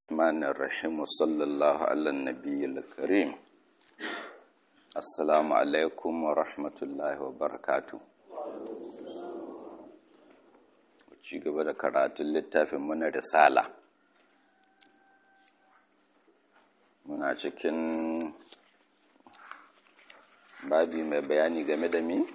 الرحمن الرحيم وصلى الله على النبي الكريم السلام عليكم ورحمة الله وبركاته ci gaba da karatun littafin muna risala muna cikin babi mai bayani game da mi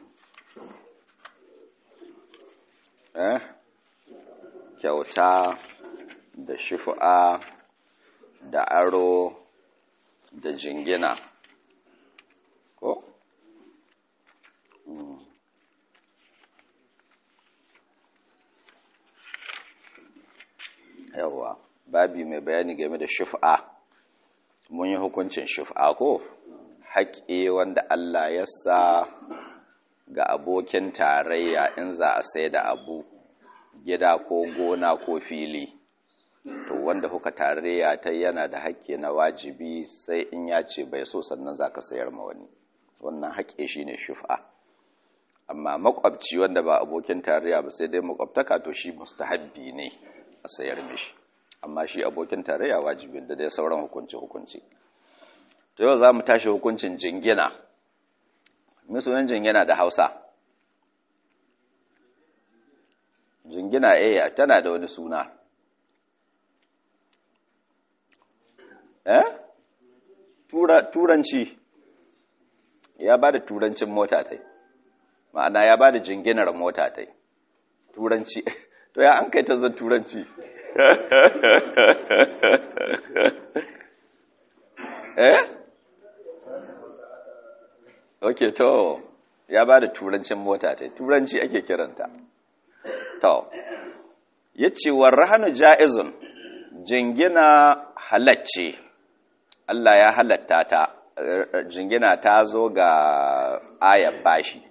eh kyauta da shufa'a da aro da jingina ko yawa babi mai bayani game da shufa'a mun yi hukuncin shufa'a ko haƙe wanda Allah ya sa ga abokin tarayya in za a sai da abu gida ko gona ko fili to wanda kuka tarayya ta yana da haƙƙi na wajibi sai in ya ce bai so sannan za ka sayar ma wani wannan haƙƙi shi ne shufa amma makwabci wanda ba abokin tarayya ba sai dai makwabtaka to shi mustahabbi ne a sayar mishi amma shi abokin tarayya wajibi da dai sauran hukunci hukunci to yau za mu tashi hukuncin jingina sunan jingina da hausa jingina eh tana da wani suna eh tura turanci ya bada turancin mota tai ma'ana ya bada jinginar mota tai turanci to ya an kai ta zan turanci eh okay to ya bada turancin mota tai turanci ake kiranta to yace warhanu jaizun jingina halacce Allah ya halatta ta jingina ta zo ga ayar bashi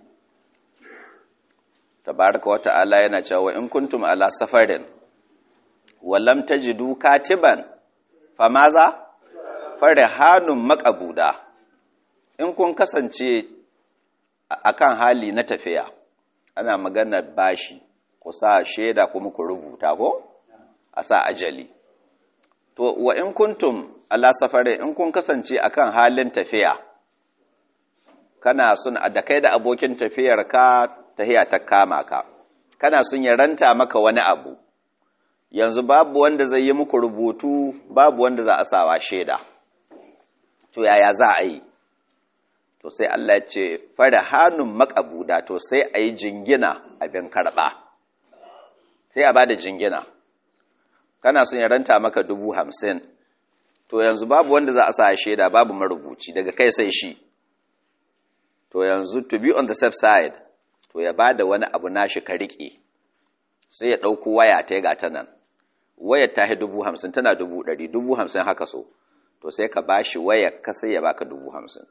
tabaraka wa ta'ala yana cewa in kuntum ala safarin wa lam tajidu katiban famaza farihanun maqabuda in kun kasance akan hali na tafiya ana magana bashi ku sa shaida kuma ku rubuta ko a sa ajali to wa in kuntum ala safari in kun kasance akan halin tafiya kana sun da kai da abokin tafiyar ka tahiya ta kama ka kana sun ya ranta maka wani abu yanzu babu wanda zai yi muku rubutu babu wanda za a sawa shaida to yaya za a yi to sai Allah ya ce fara hannun makabuda to sai a yi jingina abin karɓa sai a ba da jingina kana son ya ranta maka dubu hamsin to yanzu babu wanda za a sa shaida babu marubuci daga kai sai shi to yanzu to be on the safe side to ya ba da wani abu nashi ka riƙe sai ya ɗauko waya ta ga ta nan wayar ta dubu hamsin tana dubu ɗari dubu hamsin haka so to sai ka ba shi wayar ka sai ya baka dubu hamsin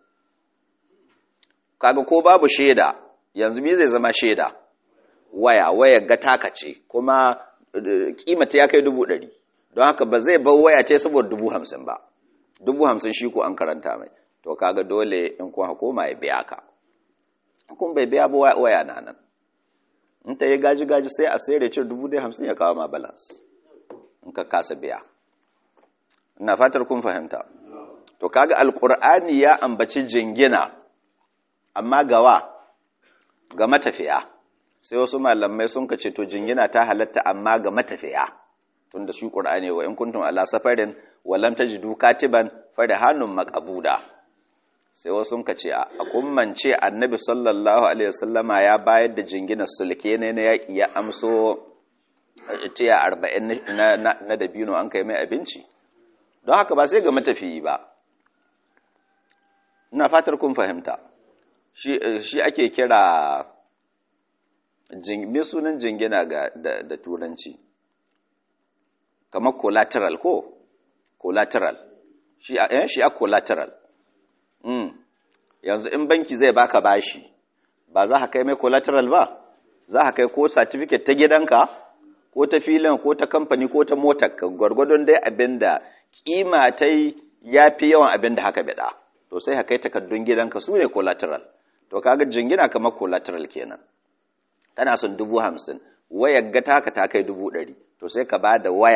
kaga ko babu shaida yanzu me zai zama shaida waya wayar ga taka ce kuma kimata ya kai dubu ɗari don haka ba zai bar waya ce saboda dubu hamsin ba dubu hamsin shi ko an karanta mai to kaga dole in kun hakoma ya biya ka kun bai biya ba waya na nan in ta yi gaji gaji sai a sayar da ce dubu dai hamsin ya kawo ma balance in ka kasa biya ina fatar kun fahimta to kaga alkur'ani ya ambaci jingina amma gawa ga matafiya sai wasu malamai sun kace to jingina ta halatta amma ga matafiya tunda shi qur'ani wa in kuntum ala safarin wa lam tajidu katiban farihanun maqbuda sai wasu sun kace a kummance annabi sallallahu alaihi wasallama ya bayar da jingina sulke ne na yaki ya amso tiya 40 na na dabino an kai mai abinci don haka ba sai ga matafiyi ba ina fatar kun fahimta shi shi ake kira me sunan jingina ga da, da turanci kamar collateral ko collateral shi a eh, shi a collateral mm. yanzu in banki zai baka bashi ba za ka kai mai collateral ba za ka kai ko certificate ta gidanka ko ta filin ko ta kamfani ko ta motar ka gwargwadon dai abinda kima ta ya fi yawan abinda haka bida to sai ka kai takardun gidanka su ne collateral to kaga jingina kamar collateral kenan kana son dubu hamsin wayar ga taka ta kai dubu ɗari to sai ka ba da waya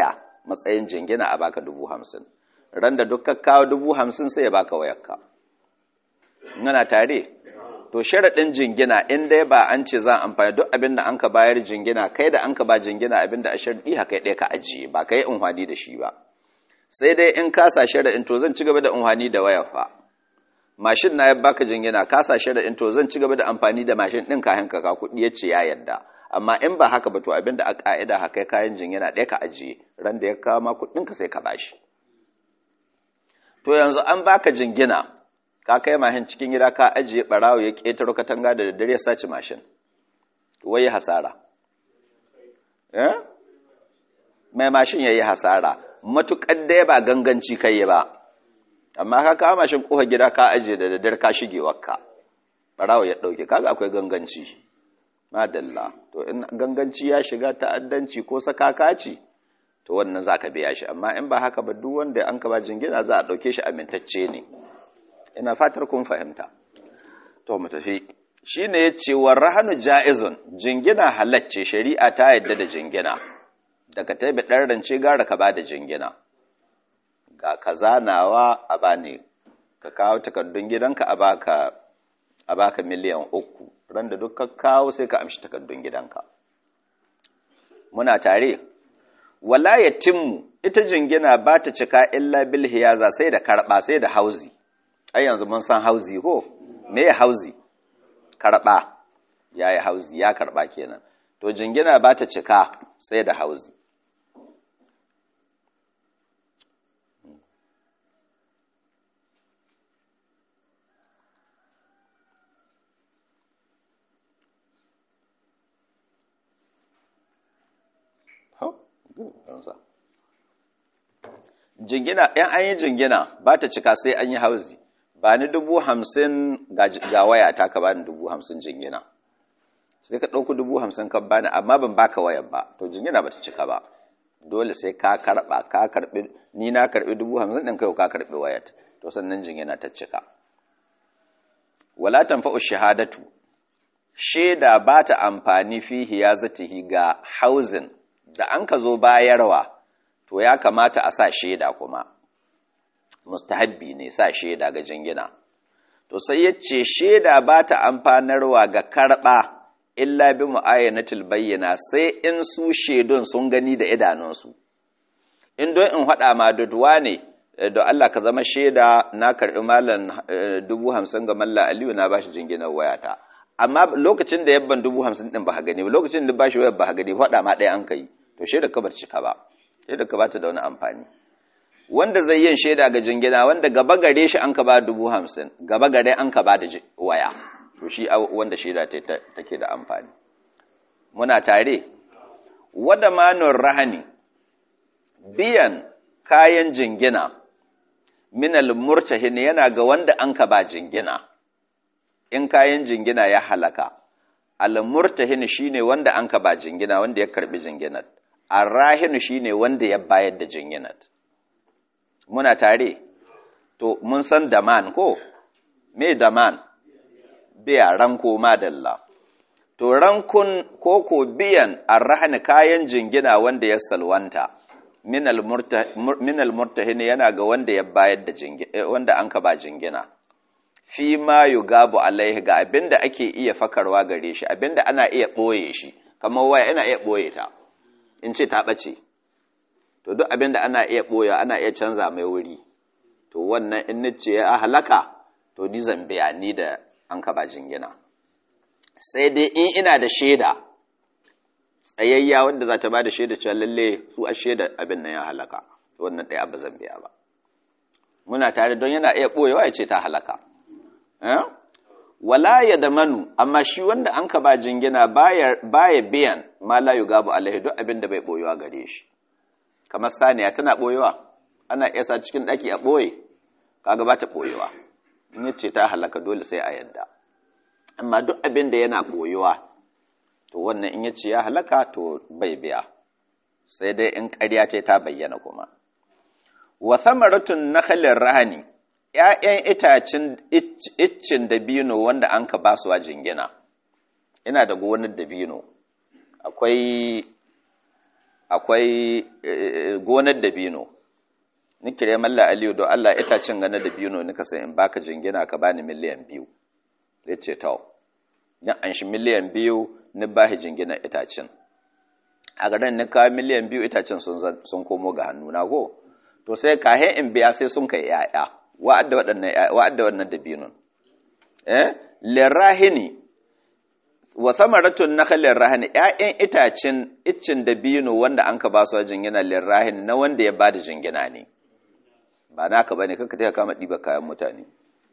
matsayin jingina a baka dubu hamsin ran da duk kawo dubu hamsin sai ya baka wayarka ngana tare to sharaɗin jingina in dai ba an ce za amfani duk abin da an ka bayar jingina kai da an ka ba jingina abin da a sharɗi haka ɗaya ka ajiye ba ka yi unhwani da shi ba sai dai in kasa sharaɗin to zan ci gaba da unhwani da wayar fa mashin na ya baka jingina kasa sharaɗin to zan ci gaba da amfani da mashin ɗin kayan ka kuɗi ya ce ya yarda amma in ba haka ba to abin da a ƙa'ida haka kayan jingina ɗaya ka ajiye ran da ya kawo ma kuɗinka sai ka bashi to yanzu an baka jingina ka kai mashin cikin gida ka ajiye barawo ya ƙetaro katanga da daddare ya sace mashin wai hasara eh mai mashin yayi hasara matukar da ba ganganci kai ba amma ka kawo mashin kofa gida ka ajiye da daddare ka shige wakka barawo ya dauke kaga akwai ganganci madalla to in ganganci ya shiga ta'addanci ko sakakaci to wannan zaka biya shi amma in ba haka ba duk wanda an ka ba jingina za a dauke shi amintacce ne ina fatar kun fahimta to mu tafi shine yace warahanu jaizun jingina halacce shari'a ta yadda da jingina daga taibi dan rance gara ka bada jingina ga kaza nawa a bani ka kawo takardun gidanka a baka a baka miliyan uku ran da duk ka kawo sai ka amshi takardun gidanka muna tare wala yatimmu ita jingina ba ta cika illa bil hiyaza sai da karba sai da hauzi ai yanzu mun san hauzi ko me ya hauzi karba ya yi hauzi ya karba kenan to jingina ba ta cika sai da hauzi jingina ‘yan an yi jingina ba ta cika sai an yi hauzi ba ni dubu hamsin ga waya ta ka bani dubu hamsin jingina sai ka ɗauku dubu hamsin ka bani amma ban baka wayar ba to jingina ba ta cika ba dole sai ka karɓa ka karɓi ni na karɓi dubu hamsin ɗin kai ka karɓi wayar to sannan jingina ta cika wala tanfa'u shahadatu shaida ba ta amfani fihi ya zatihi ga hauzin da an ka zo bayarwa to ya kamata a sa shaida kuma mustahabbi ne sa shaida ga jingina to sai ya ce shaida ba ta amfanarwa ga karɓa illa bi mu'ayyanatul bayyana sai in su shaidun sun gani da idanunsu in don in haɗa ma duduwa ne da Allah ka zama shaida na karɓi malam dubu hamsin ga malla aliyu na bashi jinginar wayata amma lokacin da yabban dubu hamsin ɗin ba gani ba lokacin da bashi wayar ba gani faɗa ma ɗaya an kai to shaida ka bar cika ba shaida ka bata da wani amfani wanda zai yin shaida ga jingina wanda gaba gare shi an ka ba dubu hamsin gaba gare an ka ba da waya to shi wanda shaida take da amfani muna tare wada manun rahani biyan kayan jingina minal murtahin yana ga wanda an ka ba jingina in kayan jingina ya halaka al murtahin shine wanda an ka ba jingina wanda ya karbi jinginar arrahinu shine wanda ya bayar da jinginat muna tare to mun san daman ko me daman biya ranko madalla to rankun koko biyan arrahani kayan jingina wanda ya salwanta minal murtahin yana ga wanda ya bayar da jingina wanda an ka ba jingina fi ma yugabu alaihi ga abinda ake iya fakarwa gare shi abinda ana iya boye shi kamar waya ina iya boye ta in ce ta ɓace to duk abin da ana iya ɓoya ana iya canza mai wuri to wannan in nace ya halaka to ni zambiya ni da an kaba jingina sai dai in ina da shaida tsayayya wanda za ta ba da shaida cewa lalle su a shaida abin nan ya halaka to wannan ɗaya ba zambiya ba muna tare don yana iya ɓoyewa ya ce ta halaka wala ya da manu amma shi wanda an ka ba jingina baya biyan ma la yugabu alaihi duk abin da bai boyewa gare shi kamar saniya tana boyewa ana iya sa cikin daki a boye kaga ba ta boyewa in yace ta halaka dole sai a yadda amma duk abin da yana boyewa to wannan in yace ya halaka to bai biya sai dai in ƙarya ce ta bayyana kuma wa thamaratun nakhalir rahani ‘ya'yan itacin iccin dabino wanda an ka basuwa jingina, ina da gonar dabino, akwai akwai gonar dabino ni kire malla aliyu don Allah itacin ganar dabino nika sai in baka jingina ka bani miliyan biyu zai ce tau yan an shi miliyan biyu ni bahi jingina itacin a garin ni kawo miliyan biyu itacin sun komo ga hannuna ko to sai kahe in biya sai sun kai yaya wa'adda waɗannan dabinon eh lirahini wa samaratun nakhalin rahani ƴaƴan itacin iccin dabino wanda an ka ba su jingina lirahini na wanda ya bada jingina ne ba naka bane kanka ta kama ɗiba kayan mutane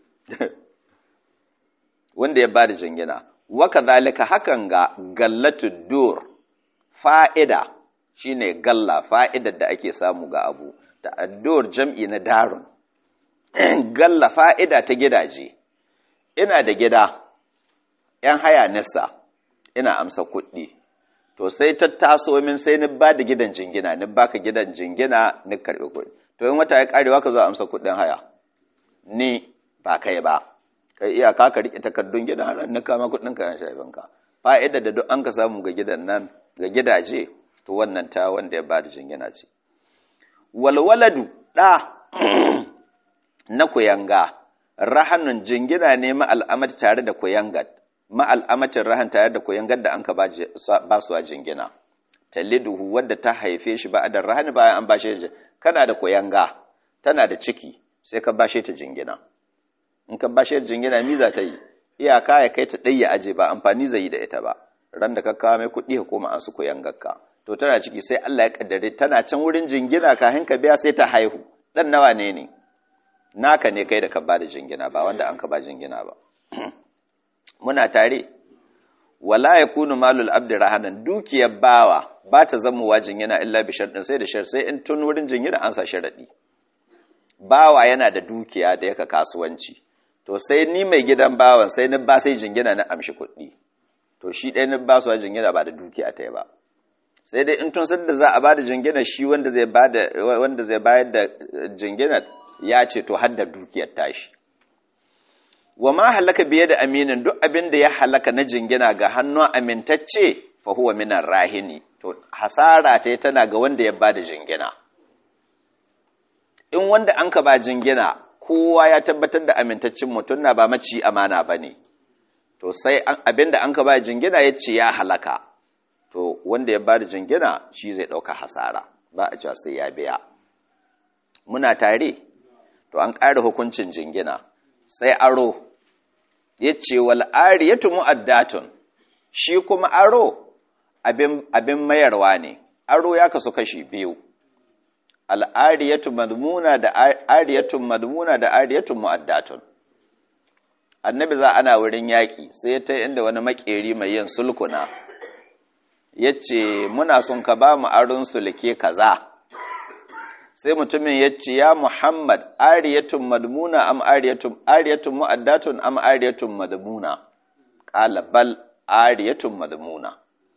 wanda ya bada jingina wa kadhalika hakan ga gallatu dur fa'ida shine galla fa'idar da ake samu ga abu da addur jam'i na darun galla fa'ida ta gidaje ina da gida ‘yan haya nisa ina amsa kuɗi to sai ta taso min sai ni ba da gidan jingina ni baka gidan jingina ni karɓi kuɗi to in wata ya ƙarewa ka zo amsa kuɗin haya ni ba kai ba kai iyaka ka riƙe takardun gidan har ni kama kuɗin ka yan shaifinka fa'ida da duk an ka samu ga gidan nan ga gidaje to wannan ta wanda ya ba da jingina ce walwaladu ɗa na kuyanga rahanun jingina ne ma'al'amata tare da kuyangar ma'al'amacin rahan tare da kuyangar da an ka ba su a jingina taliduhu wadda ta haife shi ba a da rahani bayan an bashe shi kana da kuyanga tana da ciki sai ka bashe ta jingina in ka bashe ta jingina mi za ta yi iyaka ya kai ta ɗaya aje ba amfani zai yi da ita ba ran da ka kawo mai kuɗi ka koma an su kuyangarka to tana ciki sai Allah ya kaddare tana can wurin jingina kafin ka biya sai ta haihu dan nawa ne ne naka ne kai da ka ba da jingina ba wanda an ka ba jingina ba muna tare wala yakunu malul abdi rahanan dukiyar bawa ba ta zama wa jingina illa bi sharɗin sai da shar sai in tun wurin jingina an sa sharadi bawa yana da dukiya da yaka kasuwanci to sai ni mai gidan bawan sai ni ba sai jingina na amshi kuɗi to shi ɗaya ni ba su jingina ba da dukiya ta ba sai dai in tun san da za a bada jingina shi wanda zai bada wanda zai bayar da jingina ya ce to har da dukiyar tashi wa ma halaka biye da aminin duk abin da ya halaka na jingina ga hannun amintacce fa huwa minan rahini to hasara ta tana ga wanda ya bada jingina in wanda an ka ba jingina kowa ya tabbatar da amintaccen mutum na ba maci amana bane to sai abin da an ka ba jingina ya ce ya halaka to wanda ya ba da jingina shi zai ɗauka hasara ba a cewa sai ya biya muna tare to an ƙara hukuncin jingina sai aro ya ce wal'ari ya tumu addatun shi kuma aro abin mayarwa ne aro ya kasu kashi biyu al'ariyatun madmuna da ariyatun madmuna da ariyatun mu'addatun annabi za ana wurin yaƙi sai ta inda wani makeri mai yin sulkuna ya ce muna son ka ba mu aron sulke kaza sai mutumin ya ce ya muhammad ariyatun madmuna am ariyatun ariyatun mu'addatun am ariyatun madmuna qala bal ariyatun madmuna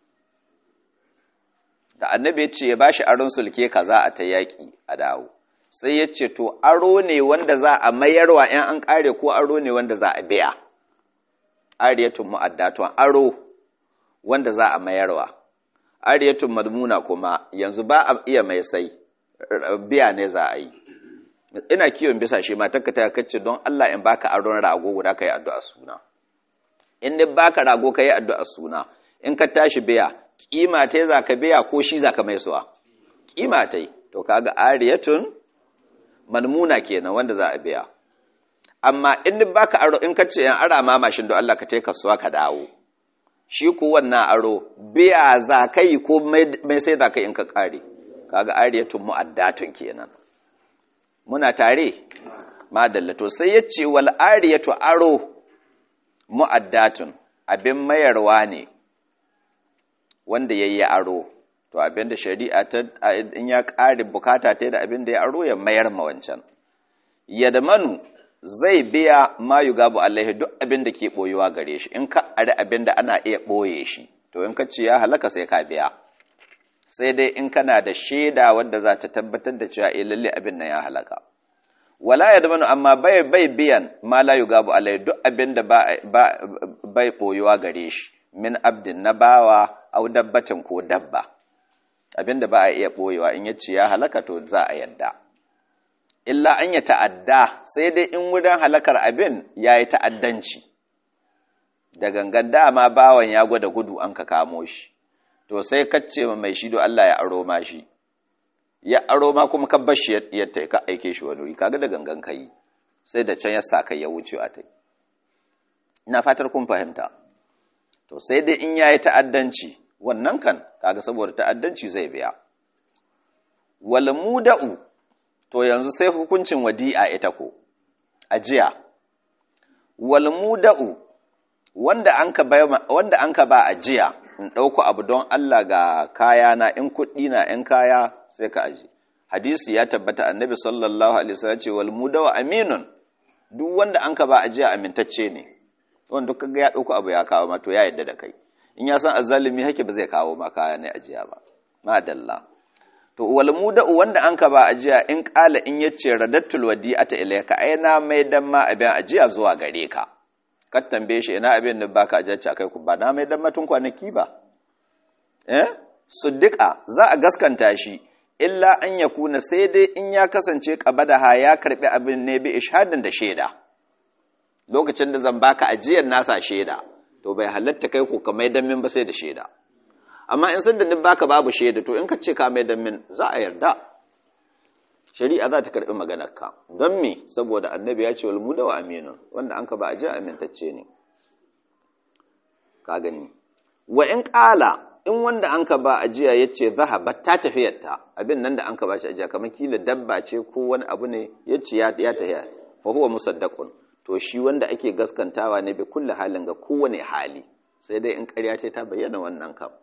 da annabi ya ce ya bashi aron sulke kaza a ta yaƙi a dawo sai ya ce to aro ne wanda za a mayarwa ‘yan an ƙare ko aro ne wanda za a biya ariyatun mu'addatun aro wanda za a mayarwa ariyatun madmuna kuma yanzu ba a iya mai sai biya ne za a yi ina kiwon bisa shi ma takka ta kacce don Allah in baka aron rago guda kai addu'a suna in dai baka rago kai addu'a suna in ka tashi biya kima ta za ka biya ko shi za ka mai suwa kima ta to kaga ariyatun madmuna kenan wanda za a biya amma in dai baka aro in ka ce yan ara ma mashin don Allah ka tai kasuwa ka dawo shi ku wannan aro biya za ka yi ko mai sai za ka in ka kare kaga ariyatun mu'addatun kenan muna tare madalla to sai ya ce wal ariyatu aro mu'addatun abin mayarwa ne wanda yayi aro to abin da shari'a ta in ya kare bukata ta da abin da ya aro ya mayar ma wancan yadmanu zai biya ma yugabu alaihi duk abin da ke boyewa gare shi in ka ari abin da ana iya boye shi to in ka ce ya halaka sai ka biya sai dai in kana da shaida wadda za ta tabbatar da cewa eh lalle abin nan ya halaka wala yadmanu amma bai bai biyan ma la yugabu alaihi duk abin da ba bai boyewa gare shi min abdin na bawa au dabbatin ko dabba abinda ba a iya ɓoyewa in yace ya halaka to za a yadda illa an ya ta'adda sai dai in wurin halakar abin ya yi ta'addanci da gangan dama bawan ya gwada gudu an ka kamo shi to sai kacce ma mai shi do Allah ya aro ma shi ya aro ma kuma ka bar shi ya ka aike shi wani wuri kaga da gangan kai sai da can ya sa kai ya wuce a tai ina fatar kun fahimta to sai dai in yayi ta'addanci wannan kan kaga saboda ta'addanci zai biya wal muda'u to yanzu sai hukuncin wadi'a ita ko ajiya wal muda'u wanda anka ba wanda anka ba ajiya in dauko abu don Allah ga kaya na in kuɗi na in kaya sai ka aji hadisi ya tabbata annabi sallallahu alaihi wasallam ce wal muda'u aminun duk wanda anka ba ajiya amintacce ne wanda duk kaga ya dauko abu ya kawo ma to ya yadda da kai in ya san azzalimi hake ba zai kawo ma kaya ne ajiya ba madalla to wal muda'u wanda an ka ba ajiya in kala in yace radattul wadi'ata ilayka ai na mai dan ma abin ajiya zuwa gare ka ka tambaye shi ina abin da baka ajiya ce akai ku ba na mai dan matun kwanaki ba eh suddiqa za a gaskanta shi illa an yakuna sai dai in ya kasance qabadaha ya karbi abin ne bi ishadin da shaida lokacin da zan baka ajiyar nasa shaida to bai halatta kai ku ka mai dan min ba sai da shaida amma in san da ni baka babu shaida to in ka ce ka mai dan min za a yarda shari'a za ta karbi maganar ka don me saboda annabi ya ce wal muda wa aminun wanda an ka ba a ji amintacce ne ka gani wa in qala in wanda an ka ba ajiya ya ce zahabat ta tafiyarta abin nan da an ka ba shi ajiya kamar kila dabba ce ko wani abu ne ya ce ya tafiya fa huwa musaddaqun to shi wanda ake gaskantawa ne bi kulli halin ga kowane hali sai dai in ƙarya ce ta bayyana wannan kam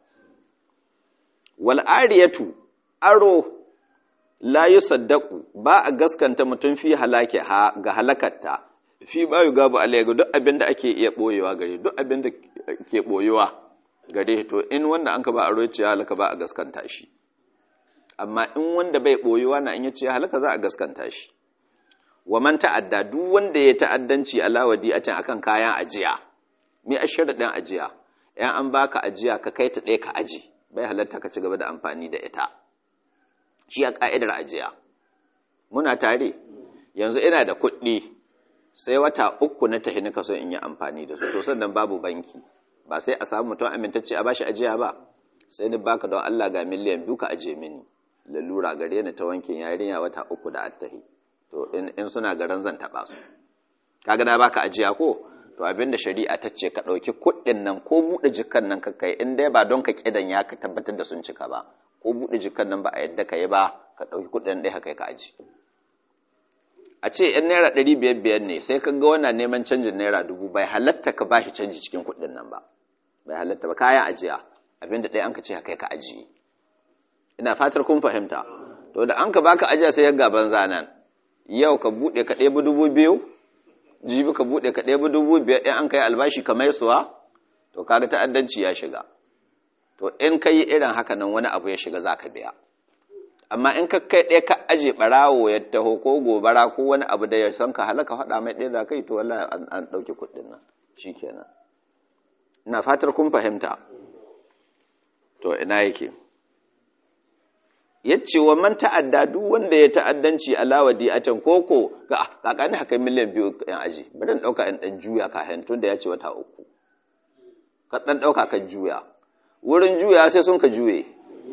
wal ariyatu aro la yusaddaqu ba a gaskanta mutum fi halake ha ga halakarta fi ba yu gabu alayhi duk abin da ake iya boyewa gare duk abin da ke boyewa gare to in wanda an ka ba aro ce halaka ba a gaskanta shi amma in wanda bai boyewa na in yace halaka za a gaskanta shi wa man ta'adda duk wanda ya ta'addanci ala wadi'atin akan kayan ajiya me asharadin ajiya yan an baka ajiya ka kai ta ɗaya ka aji bai halatta ka ci gaba da amfani da ita shi a ka'idar ajiya muna tare yanzu ina da kuɗi sai wata uku na tahi nika so in yi amfani da su to sannan babu banki ba sai a samu mutum amintacce a bashi ajiya ba sai ni baka don Allah ga miliyan biyu ka aje mini lalura gare ni ta wankin yarinya wata uku da attahi to in suna garan zan taɓa su kaga na baka ajiya ko to abinda shari'a ta ce ka ɗauki kuɗin nan ko buɗe jikan nan ka kai in dai ba don ka kidan ya ka tabbatar da sun cika ba ko buɗe jikan nan ba a yadda ka yi ba ka ɗauki kuɗin ɗaya ka kai ka aji a ce yan naira ɗari biyar biyar ne sai ka ga wana neman canjin naira dubu bai halatta ka bashi canji cikin kuɗin nan ba bai halatta ba kayan ajiya abinda ɗaya an ka ce ka kai ka ajiye ina fatar kun fahimta to da an ka baka ajiya sai ya gaban zanan yau ka buɗe ka ɗebi dubu biyu jibi ka buɗe ka ɗebi dubu biyar in an kai albashi ka mai suwa to kaga ta'addanci ya shiga to in ka yi irin haka nan wani abu ya shiga za ka biya amma in ka kai ɗaya ka aje ɓarawo ya taho ko gobara ko wani abu da ya san ka halaka faɗa mai ɗaya za kai to wallahi an ɗauki kuɗin nan shi kenan ina fatar kun fahimta to ina yake yace wa man ta'adda duk wanda ya ta'addanci alawadi a can koko ga kakani haka miliyan biyu yan aji bari dauka in dan juya ka tun da ya ce wata uku ka dan dauka ka juya wurin juya sai sun ka juye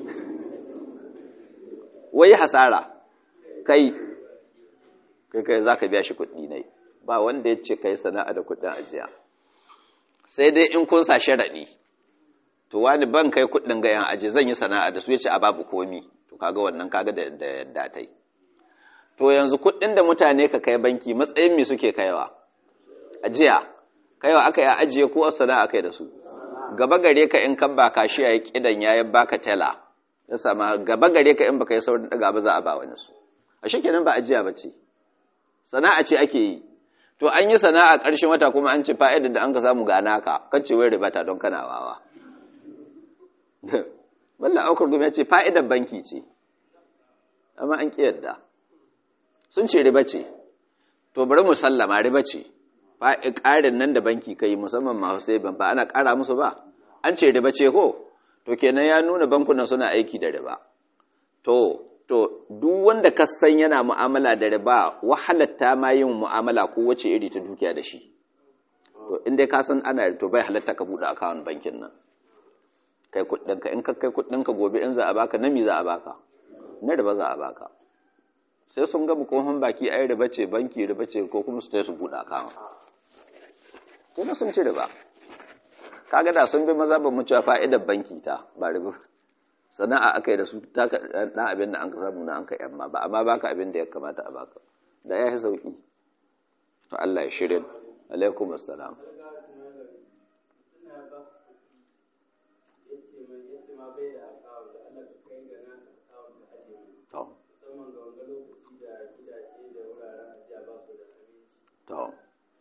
wai hasara kai kai kai zaka biya shi kuɗi ne ba wanda ya ce kai sana'a da kuɗin ajiya sai dai in kun sa sharadi to wani ban kai kuɗin ga yan aji zan yi sana'a da su yace a babu komi to kaga wannan kaga da yadda ta yi to yanzu kuɗin da mutane ka kai banki matsayin me suke kaiwa ajiya kaiwa aka yi ajiye ko sana'a kai da su gaba gare ka in kan baka shi yayi kidan yayi baka tela ya sama gaba gare ka in baka yi saurin daga ba za a ba wani su a kenan ba ajiya bace sana'a ce ake yi to an yi sana'a ƙarshen wata kuma an ce fa'idar da an ka samu ga naka kace wai ribata don kana wawa Mallan aukar gumi ya ce fa'idar banki ce, amma an ƙi yadda. Sun ce riba ce, to bari mu sallama riba ce, ƙarin nan da banki ka yi musamman masu sai ba ana ƙara musu ba, an ce riba ce ko, to kenan ya nuna bankunan suna aiki da riba. to to duk wanda ka san yana mu'amala da riba wahalatta ma yin mu'amala ko wace iri ta dukiya da shi to in dai ka san ana to bai halatta ka bude account bankin nan kai kuɗin ka in ka kai kuɗin ka gobe in za a baka nami za a baka na riba za a baka sai sun ga bukohon baki ai riba ce banki riba ce ko kuma su su bude account kuma sun ci riba kaga da sun bi maza ba mu cewa fa'idar banki ta ba riba sana'a aka yi da su ta ɗan abin da an ka samu na an ka yamma ba amma baka abin da ya kamata a baka da ya yi sauƙi to Allah ya shirin alaikum assalam to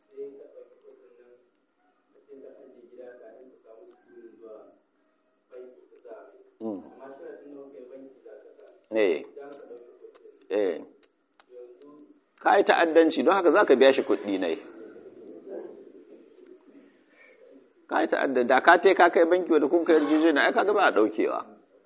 eh eh ka yi ta'addanci don haka za ka biya shi kuɗi ne ka yi ta'addanci da ka te ka kai banki wadda kun kai yarjeje na aika gaba a ɗaukewa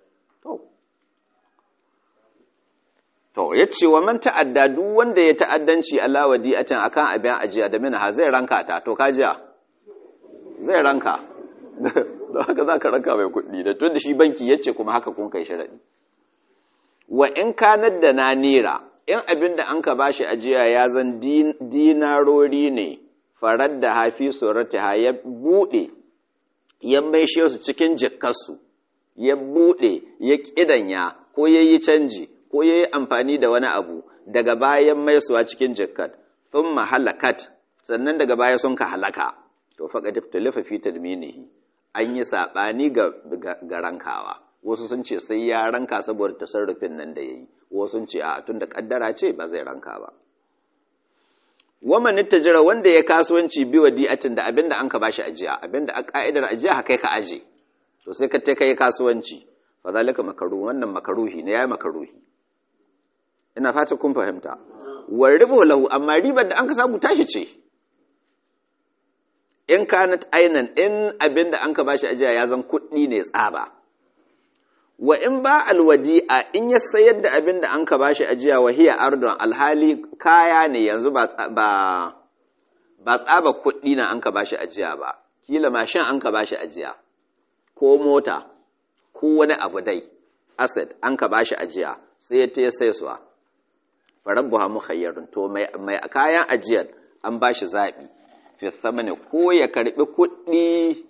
to ya ce wa man ta'adda duk wanda ya ta'addanci Allah wa di'atan akan abin ajiya da mina zai ranka ta to ka jiya zai ranka don haka za ka ranka mai kuɗi da tun da shi banki ya ce kuma haka kun kai sharaɗi wa in kanar da na nera in abin da an ka ba shi ajiya ya zan dinarori ne farar da hafi surata ha ya buɗe ya maishe su cikin jikarsu ya buɗe ya ƙidanya ko ya yi canji ko ya yi amfani da wani abu daga bayan maisuwa cikin jikar sun mahalakat sannan daga baya sun ka halaka to faƙa tiftalifa fi tadminihi an yi saɓani ga rankawa wasu sun ce sai ya ranka saboda tasarrufin nan da ya yi wasu sun ce a tun da kaddara ce ba zai ranka ba waman jira wanda ya kasuwanci biwa di'atin da abinda an ka bashi ajiya abinda a ka'idar ajiya haka ka aje to sai ka te kai kasuwanci fa zalika makaru wannan makaruhi ne yayi makaruhi ina fata kun fahimta war ribu lahu amma ribar da an ka samu tashi ce in kanat ainan in abinda an ka bashi ajiya ya zan kuɗi ne tsaba wa in ba alwadi'a in ya sayar da abin da an ka bashi ajiya wa hiya ardon alhali kaya ne yanzu ba ba tsaba kuɗi na an ka bashi ajiya ba kila mashin an ka bashi ajiya ko mota ko wani abu dai asset an ka bashi ajiya sai ya ta sai suwa farabbuha mukhayyarun to mai mai kayan ajiyar an bashi zabi fi thamani ko ya karbi kuɗi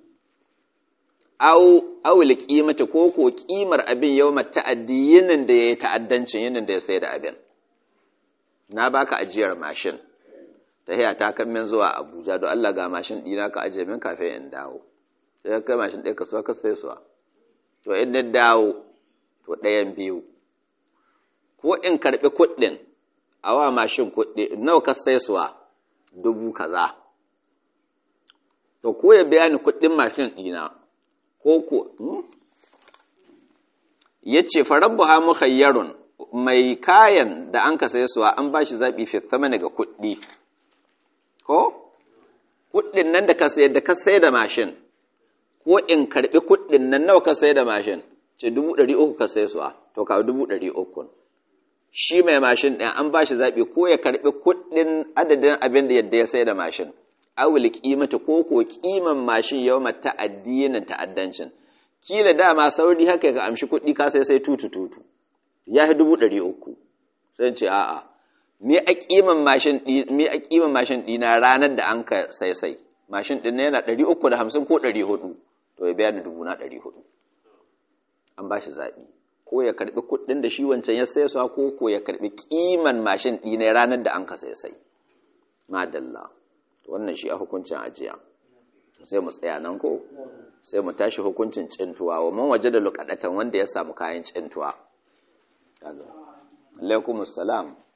au awul qimata ko ko kimar abin yawma ta'addi yinin da yayi ta'addancin yinin da ya sai da abin na baka ajiyar mashin tahiya ta kan min zuwa Abuja don Allah ga mashin dina ka aje min kafin in dawo sai kai mashin ɗaya ka so ka sai suwa to in na dawo to ɗayan biyu ko in karɓi kuɗin awa mashin kuɗi nawa ka sai suwa dubu kaza to ko ya biya ni kuɗin mashin ɗina ko ko ya ce farabbu ha mukhayyarun mai kayan da an ka sai suwa an ba shi zaɓi fi thamani ga kuɗi ko kuɗin nan da ka sayar da ka sai da mashin ko in karɓi kuɗin nan nawa ka sai da mashin ce dubu ɗari uku ka sai suwa to ka dubu ɗari uku shi mai mashin ɗin an ba shi zaɓi ko ya karɓi kuɗin adadin abin da yadda ya sai da mashin awul kimata ko ko kiman mashin yau mata addinin ta'addancin kila dama sauri haka ka amshi kuɗi ka sai sai tutu tutu ya fi dubu ɗari uku sai ce a'a me a kiman mashin me a kiman mashin ɗina ranar da an ka sai sai mashin ɗin yana ɗari uku da hamsin ko ɗari hudu to ya biya ni dubu na ɗari hudu an ba shi zaɓi ko ya karɓi kuɗin da shi wancan ya sai suwa ko ko ya karɓi kiman mashin ɗina ranar da an ka sai sai madalla wannan shi a hukuncin ajiya sai mu tsaya nan ko sai mu tashi hukuncin cintuwa wa man waje da lukadatan wanda ya samu kayan cintuwa alaikum assalam